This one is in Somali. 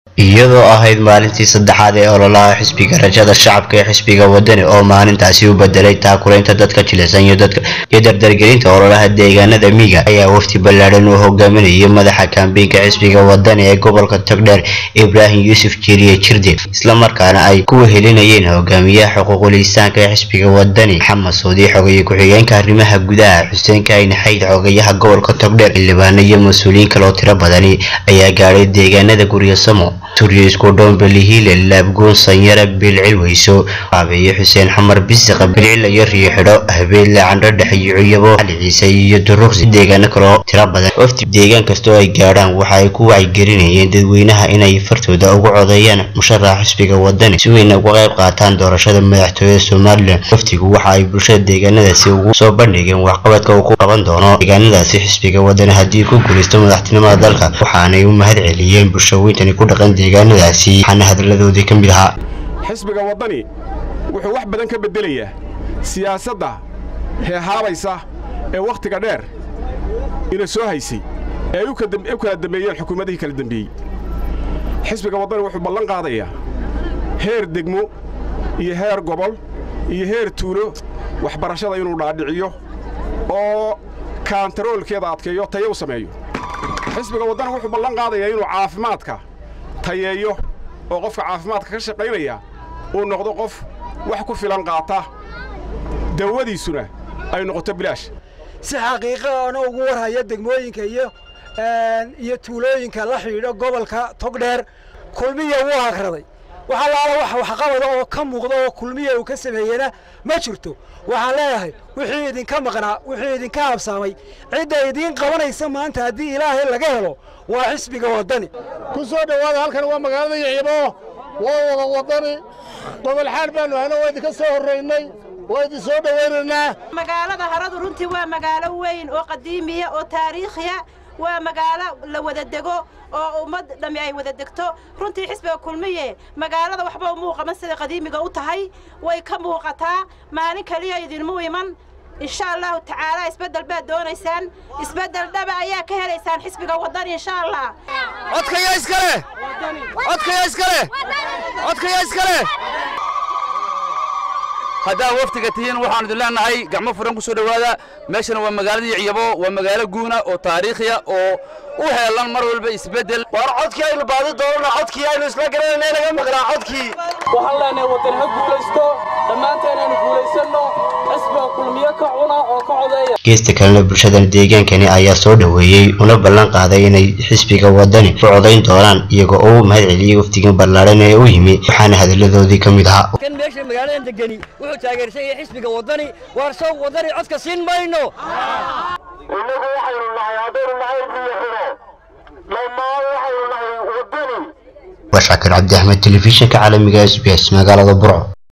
iyadoo ahayd maalintii saddexaad ee ololaha xisbiga rajada shacabka ee xisbiga wadani oo maalintaasi u bedelay taakulaynta dadka jilicsan iyo dadka iyo dardargelinta ololaha deegaanada miiga ayaa wafdi ballaadhan uu hogaaminayay madaxa kaambeynka xisbiga wadani ee gobolka togdheer ibraahim yuusuf jiriye jirde islamarkaana ay ku wehelinayeen hogaamiyaha xuquuqul-insaanka ee xisbiga wadani maxamed suudi xogaye ku-xigeenka arrimaha gudaha xuseen kaahin xayd xogayaha gobolka togdheer xildhibaano iyo mas-uuliyiin kale oo tiro badani ayaa gaadhay deegaanada guryasamo turiyo isku dhoonbelihiile laabgoon sanyara bilcilweyso qaabeeye xuseen xamar bisiqa bilcil iyo riixidho habeelle candho dhexe iyo cuyabo xali ciise iyo duruqsi deegaano kale oo tiro badan wafti deegaan kastoo ay gaadhaan waxa ay ku wacyigelinayeen dadweynaha inay fartooda ugu codeeyaan musharaxa xisbiga wadani si weyna uga qayb qaataan doorashada madaxtooyada somalilan waftigu waxa ay bulshada deegaanadaasi ugu soo bandhigeen waxqabadka uu ku qaban doono deegaanadaasi xisbiga wadani haddii ku guulaysto madaxtinimada dalka waxaanay u mahad celiyeen bulshaweyntani ku dhaqan deegaanadaasi waxaana hadaladoodii ka mid ahaa xisbiga waddani wuxuu wax badan ka beddelayaa siyaasadda heehaabaysa ee wakhtiga dheer ina soo haysay ee ay u kala dambeeyeen xukuumadihii kala dembeeyey xisbiga waddani wuxuu ballan qaadayaa heer degmo iyo heer gobol iyo heer tuulo waxbarashada inuu dhaadhiciyo oo kaantaroolkeeda adkeeyo tayo u sameeyo xisbiga waddani wuxuu ballan qaadayaa inuu caafimaadka tayeeyo oo qofka caafimaadka ka shaqaynaya uu noqdo qof wax ku filan qaata dawadiisuna ay noqoto bilaash si xaqiiqaana ugu warhaya degmooyinka iyo iyo tuulooyinka la xidhiidho gobolka togdheer kulmiya wuu akhraday wax allaala wax waxqabada oo ka muuqda oo kulmiya uu ka sameeyena ma jirto waxaan leeyahay wixii idinka maqnaa wixii idinka habsaamay cidda idiin qabanaysa maanta haddii ilaahay laga helo waa xisbiga waddani ku soo dhowaada halkan waa magaalada yicibo waa wada waddani gobol xaal baannu hayno waa idinka soo horraynay waa idin soo dhowaynaynaa magaalada haradu runtii waa magaalo weyn oo qadiimiya oo taariikhiya waa magaalo la wada dego oo ummad dhammi ay wada degto runtii xisbiga kulmiye magaalada waxba umuu qaban sida qadiimiga u tahay way ka muuqataa maalin keliya idinmu iman insha allahu tacaala isbeddel baad doonaysaan isbeddel dhaba ayaa ka helaysaan xisbiga waddani insha allah codkaya iskale codkaya iskale codkaya iskale haddaa waftiga tihiin waxaan idin leenahay gacmo furan ku soo dhowaada meeshana waa magaaladii ciyabo waa magaalo guuna oo taariikhiya oo u heelan mar walba isbeddel waar codkii aynu baadi doonana codkii aynu isla garanayna inaga maqnaa codkii waxaan leenahay waddan ha guulaysto dhammaanteen aynu guulaysanno xisbiga kulmiyo ka cuna oo ka codeeya geesta kalena bulshadan deegaankani ayaa soo dhoweeyey una ballan qaaday inay xisbiga waddani u codayn doonaan iyagoo ugu mahad celiyey wafdigan ballaadhan ee u yimi waxaana hadalladoodii ka mid ahaa kan meesha magaaladan degani wuxuu taageersan yahay xisbiga waddani waar sow waddani codka siin mayno innagu waxaynu nahay haddaynu nahay biyo xiro dhammaan waxaynu nahay waddani waa shaakir cabdi axmed telefishinka caalamiga s b s magaalada burco